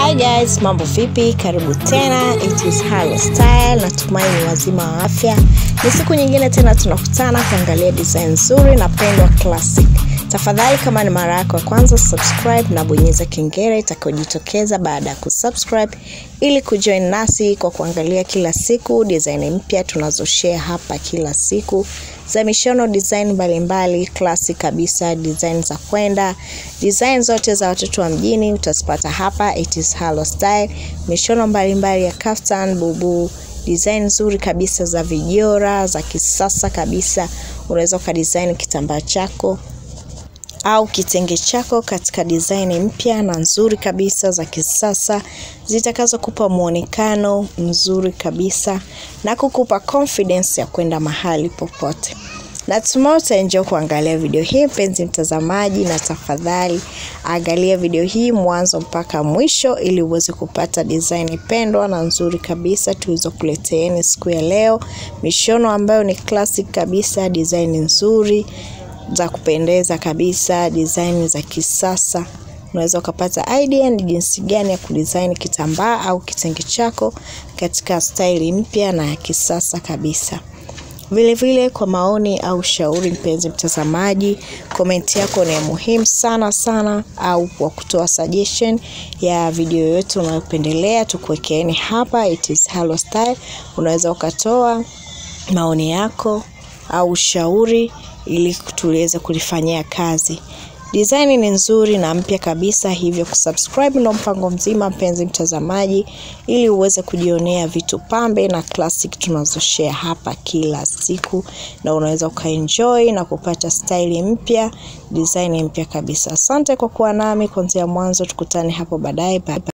Hi guys, mambo vipi? Karibu tena, it is Halo Style. Natumai ni wazima wa afya. Ni siku nyingine tena tunakutana kuangalia design nzuri na pendwa classic. Tafadhali kama ni mara yako ya kwanza, subscribe na bonyeza kengele itakayojitokeza baada ya kusubscribe ili kujoin nasi kwa kuangalia kila siku design mpya tunazoshare hapa kila siku za mishono design mbalimbali classic kabisa, design za kwenda, design zote za watoto wa mjini utazipata hapa. It is Halo Style, mishono mbalimbali ya kaftan, bubu, design nzuri kabisa za vijora za kisasa kabisa. Unaweza ukadesign kitambaa chako au kitenge chako katika design mpya na nzuri kabisa za kisasa zitakazokupa muonekano mzuri kabisa na kukupa confidence ya kwenda mahali popote. Natumai utaenjoy kuangalia video hii mpenzi mtazamaji, na tafadhali angalia video hii mwanzo mpaka mwisho ili uweze kupata design pendwa na nzuri kabisa tulizokuleteeni siku ya leo, mishono ambayo ni classic kabisa, design nzuri za kupendeza kabisa, design za kisasa. Unaweza ukapata idea ni jinsi gani ya kudesign kitambaa au kitenge chako katika staili mpya na ya kisasa kabisa. Vile vile kwa maoni au shauri, mpenzi mtazamaji, komenti yako ni ya muhimu sana sana, au kwa kutoa suggestion ya video yoyote unayopendelea tukuwekeeni hapa. It is Halo Style. Unaweza ukatoa maoni yako au ushauri ili tuliweze kulifanyia kazi. Design ni nzuri na mpya kabisa, hivyo kusubscribe ndo mpango mzima, mpenzi mtazamaji, ili uweze kujionea vitu pambe na classic tunazoshare hapa kila siku, na unaweza ukaenjoy na kupata style mpya, design mpya kabisa. Asante kwa kuwa nami kuanzia mwanzo, tukutane hapo baadaye. Bye bye.